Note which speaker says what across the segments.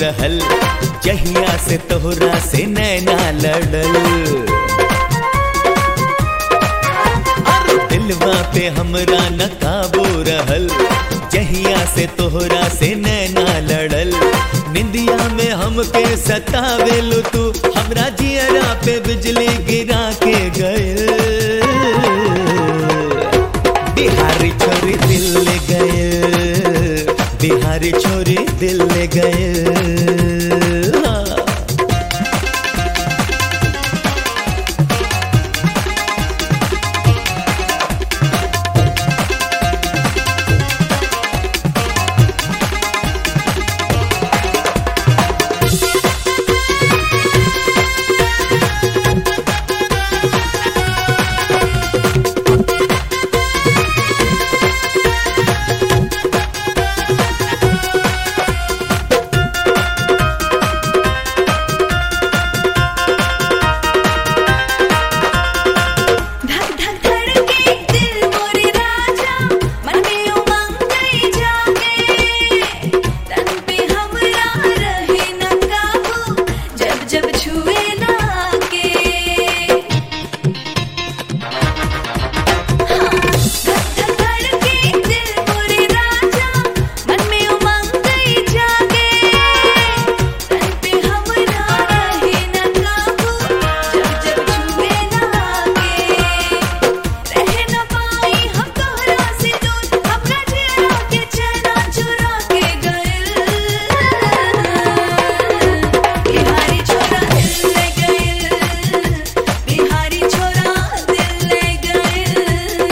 Speaker 1: रहल जहिया से तोहरा से नैना लड़ल अरे दिलवा पे हमरा न काबू रहल जहिया से तोहरा से नैना लड़ल निंदिया में हमके सतावेलू तू हमरा जियरा पे बिजली गिरा के गए बिहारी छोरी दिल ले गए बिहारी छोरी दिल ले गए हाँ।
Speaker 2: धक धक धड़के दिल मोरे राजा मन में उमंग गई जागे तन पे हमरा रहे न काबू जब जब छुए लागे हाँ, धक धक धड़के दिल मोरे राजा मन में उमंग गई जागे तन पे हमरा रहे न काबू जब जब छुए लागे रह न पाई हम तोहरा से दूर अपना चेहरा के चेहरा चुरा के गइल बिहारी छोरा दिल ले गइल बिहारी छोरा दिल ले गइल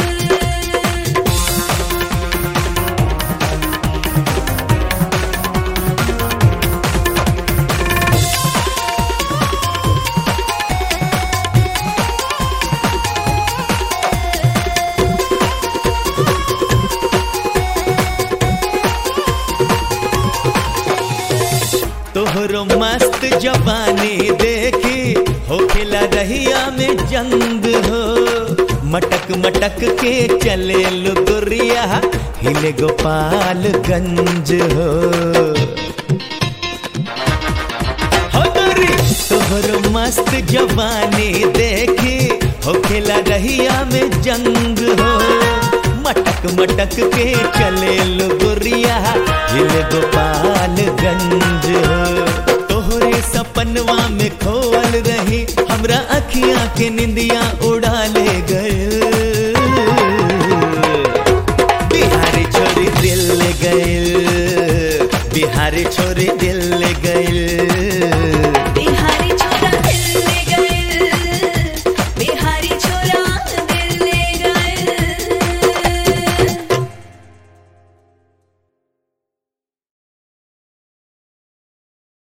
Speaker 1: तोहरो मस्त जवानी देखी होखेला रहिया में जंग हो मटक मटक के चले लुगुरिया हिले गोपालगंज हो हो गोरी, तोहरो मस्त जवानी देखी होखेला रहिया में जंग हो मटक मटक के चले लुगुरिया हिल गोपालगंज हो तोहरे सपनवा में खोल रही हमरा अखियां के निंदिया उड़ा ले गए बिहारी छोरी दिल ले गए बिहारी छोरी दिल ले गए